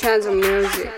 Chanzo Music.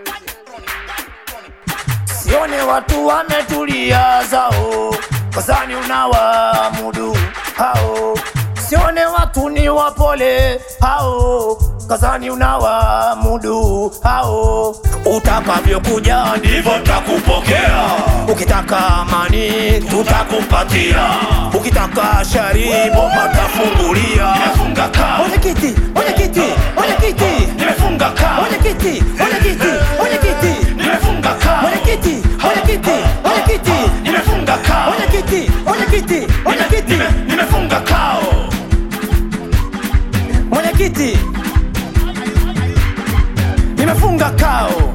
Sione watu wametulia zao, kazani unawamudu hao. Sione watu ni wapole hao, kazani unawamudu hao. Utakavyokuja ndivyo takupokea, ukitaka amani tutakupatia, ukitaka shari bomba tafungulia. Nimefunga kaa, Mwenyekiti, mwenyekiti, mwenyekiti, nimefunga kaa, mwenyekiti, mwenyekiti, mwenyekiti, nimefunga kaa, mwenyekiti, mwenyekiti, mwenyekiti, nimefunga kaa, mwenyekiti, mwenyekiti, mwenyekiti, Nime- nimefunga kao. mwenyekiti, nimefunga kao,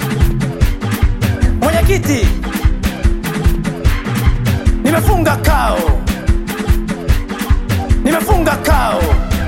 mwenyekiti, nimefunga kao, nimefunga kao.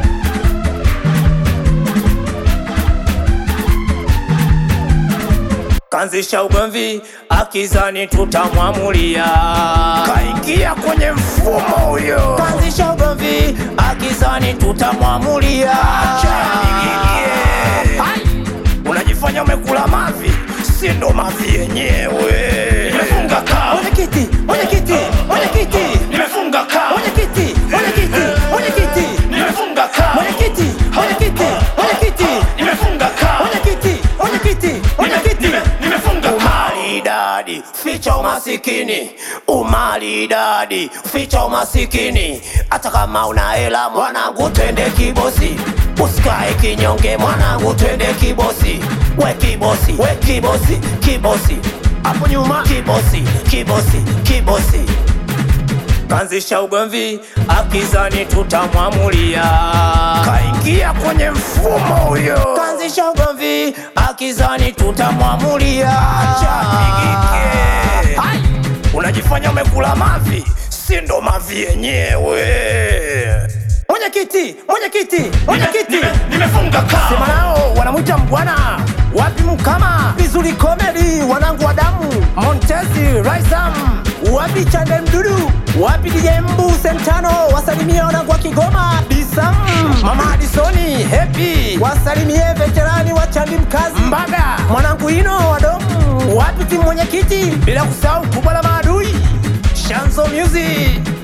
Kanzisha ugomvi akizani tutamwamulia, kaingia kwenye mfumo huyo. Kanzisha ugomvi akizani tutamwamulia, acha nigigie. Hai! Unajifanya umekula mavi, si ndo mavi yenyewe. Nimefunga kao, mwenyekiti, mwenyekiti, mwenyekiti, nimefunga kao, mwenyekiti, mwenyekiti, mwenyekiti, nimefunga kao, mwenyekiti, mwenyekiti, mwenyekiti, nimefunga kao. mwenyekiti, mwenyekiti, mwenyekiti, Umaridadi, ficha umasikini. Umaridadi, ficha umasikini. Hata kama una hela mwanangu, twende kibosi. Usikae kinyonge mwanangu, twende kibosi. We kibosi, we kibosi, kibosi. Hapo nyuma kibosi, kibosi, kibosi. Kanzisha ugomvi akizani tutamwamulia, kaingia kwenye mfumo huyo. Kanzisha ugomvi akizani tutamwamulia, acha nigike. Hai! Unajifanya umekula mavi, si ndo mavi yenyewe. mwenyekiti, mwenyekiti, mwenyekiti. Nimefunga kaa. Sema nao wanamwita mbwana wapi mkama vizuri komedi wanangu wa damu Montezi Raisam wapi Chande Mdudu wapi DJ Mbu Sentano wasalimie wanangu wa Kigoma Disam Mama Adisoni Happy wasalimie veterani wa Chandi Mkazi Mbaga mwanangu Ino wa Domu wapi timu mwenyekiti bila kusahau kubwa la maadui Shanzo Music